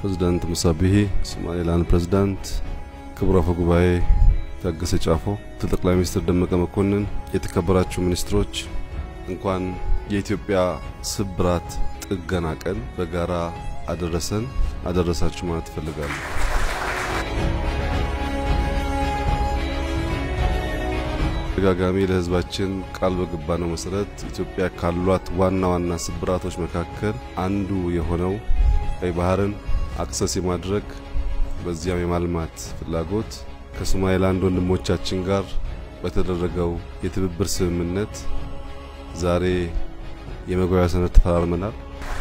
ፕሬዝዳንት ሙሳ ቢሂ፣ ሶማሌላንድ ፕሬዝዳንት፣ ክቡር አፈ ጉባኤ ታገሰ ጫፎ፣ ጠቅላይ ሚኒስትር ደመቀ መኮንን፣ የተከበራችሁ ሚኒስትሮች እንኳን የኢትዮጵያ ስብራት ጥገና ቀን በጋራ አደረሰን አደረሳችሁ ማለት እፈልጋለሁ። ተደጋጋሚ ለሕዝባችን ቃል በገባነው መሰረት ኢትዮጵያ ካሏት ዋና ዋና ስብራቶች መካከል አንዱ የሆነው ቀይ ባህርን አክሰስ የማድረግ በዚያም የማልማት ፍላጎት ከሶማሌላንድ ወንድሞቻችን ጋር በተደረገው የትብብር ስምምነት ዛሬ የመግባቢያ ሰነድ ተፈራርመናል።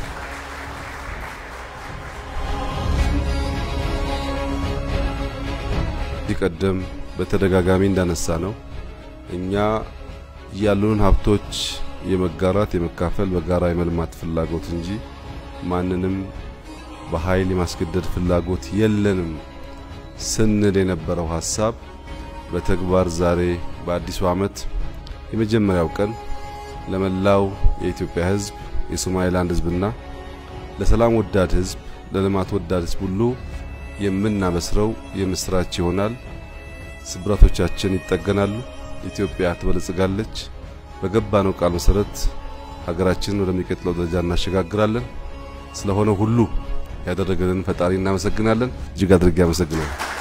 ከዚህ ቀደም በተደጋጋሚ እንዳነሳ ነው እኛ ያሉንን ሀብቶች የመጋራት የመካፈል በጋራ የመልማት ፍላጎት እንጂ ማንንም በኃይል የማስገደድ ፍላጎት የለንም ስንል የነበረው ሀሳብ በተግባር ዛሬ በአዲሱ ዓመት የመጀመሪያው ቀን ለመላው የኢትዮጵያ ሕዝብ የሶማሌላንድ ሕዝብና ለሰላም ወዳድ ሕዝብ ለልማት ወዳድ ሕዝብ ሁሉ የምናበስረው የምስራች ይሆናል። ስብራቶቻችን ይጠገናሉ። ኢትዮጵያ ትበለጽጋለች። በገባነው ቃል መሰረት ሀገራችንን ወደሚቀጥለው ደረጃ እናሸጋግራለን። ስለሆነ ሁሉ ያደረገልን ፈጣሪ እናመሰግናለን። እጅግ አድርጌ አመሰግናለሁ።